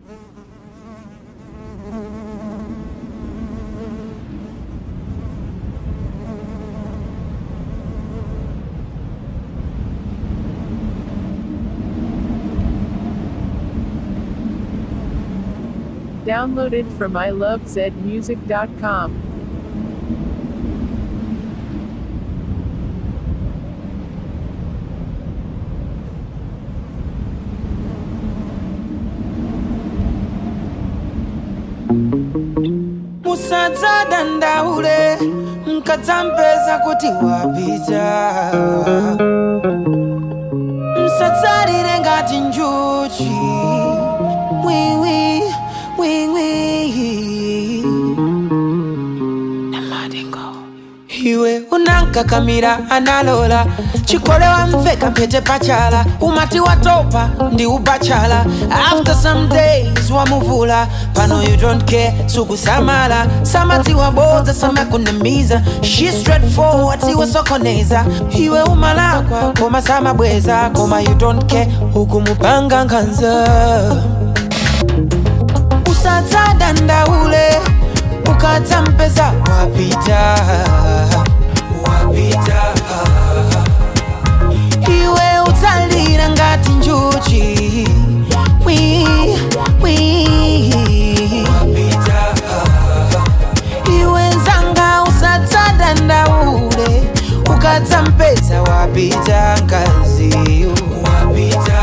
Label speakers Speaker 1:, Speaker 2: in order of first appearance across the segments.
Speaker 1: Downloaded from ilovezmusic.com.
Speaker 2: musadza dandaule mkadzampeza kuti wapita msadzalire ngati njuchi wiwi wiwi iwe unankakamira analola chikole wamveka mpete pachala umati watopa ndi ubachala after some days wamuvula pano you don't care sukusamala samati wabodza samakunamiza she straightforward siwosokoneza iwe umalakwa koma samabweza koma you don't care ukumupanga nkhanza usadza dandaule ukadzampeza wapita wapita iwe utsalira ngati njuchi wi wi wapita iwe nzanga usadza dandaule ukadzampeza wapita ngaziyo wapita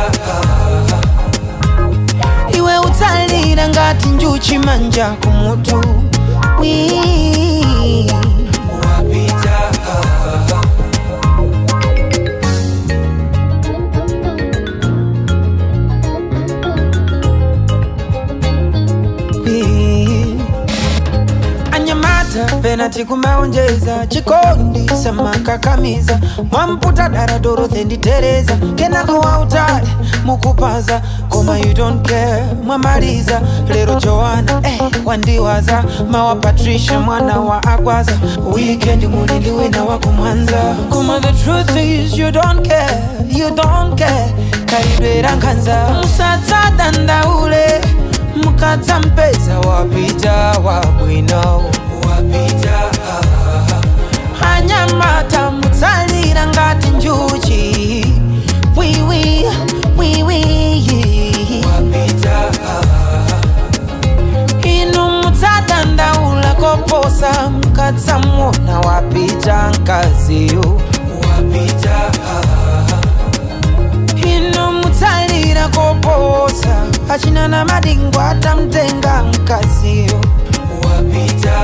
Speaker 2: iwe utsalira ngati njuchi manja kumutu wi wapita wi anyamata penati kumaonjeza chikondi samakakamiza mwamputa dara dorothe nditereza kenako wautali mukupaza koma you don't care mwamaliza lero joana eh, wandiwaza mawa patricia mwana wa agwaza wikendi mulindi wina wakumwanza koma the truth is you don't care you don't care kalidwera nkhanza musadza dandaule mukadzampeza wapita wabwino wapita anyamata mutsalira ngati njuchi wiwi wiwi wapita inu mutsadandaula koposa mukadzamuona wapita nkaziyo wapita inu mutsalira koposa achina na madingo atamtenga mkaziyo wapita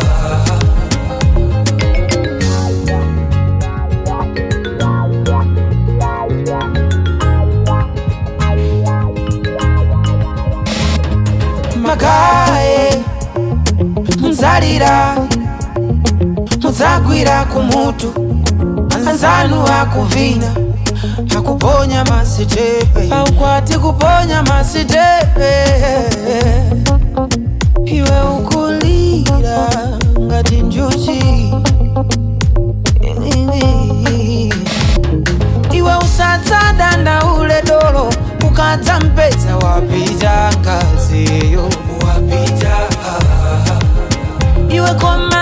Speaker 2: magaye muzalira muzagwira kumutu anzanu akuvina akuponya masitepe aukwati kuponya masitepe iwe ukulira ngati njuchi iwe usadza dandaule dolo ukadzampeza wapita ngaziyo wapita iwe koma